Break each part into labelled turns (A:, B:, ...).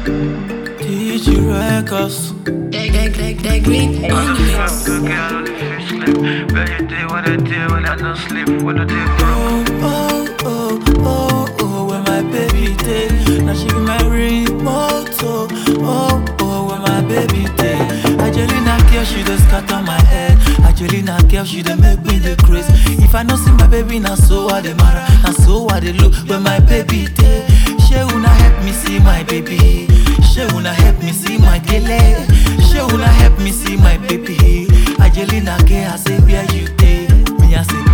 A: TG Records.
B: That, that, that, that green on the mix.
C: Good girl on the fish slip. Better day when I day when I don't sleep. When I day broke.
A: Oh, oh, oh, oh, oh, where my baby day. Now she be my remote. Oh, oh, oh, where my baby day. Angelina girl, she just scatter my head. Angelina girl, she dey make me the craze. If I no see my baby, now so I dey mara. Now so I dey look where my baby day. She una help me see my baby. She una help me see my gele. She una help me see my baby. Angelina girl, I say where you day. Me I say.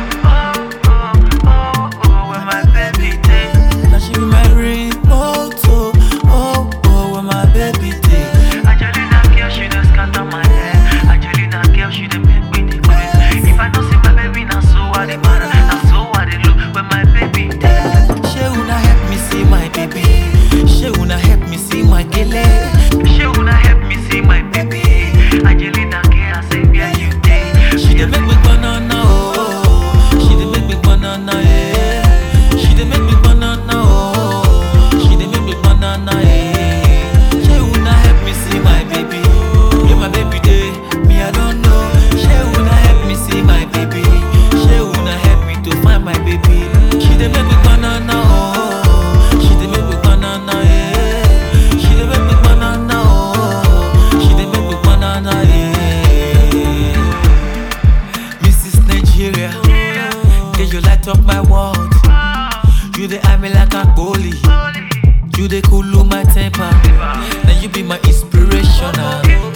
C: When my baby day.
A: Now she be my remote, oh, oh, oh, where my baby day.
C: Angelina girl, she just scatter my head. Angelina girl, she dey make me the craze. If I don't see my baby, now so I dey mara. Now so I dey look when my baby day.
A: She una help me see my baby. She una help me see my gele.
C: She wanna help me see my baby. Angelina girl, I say where you day.
A: She dey make me banana, oh. She dey make me banana, yeah. She dey make me banana, oh. She dey make me banana, yeah. She una help me see my baby. Me my baby day, me I don't know. She una help me see my baby. She una help me to find my baby. She dey make me banana, oh. She dey make me banana, yeah. She dey make me banana, oh. She dey make me banana, yeah. Mrs. Nigeria, can you light up my world? You dey eye me like a goalie. You dey cool my temper. Now you be my inspiration. ah.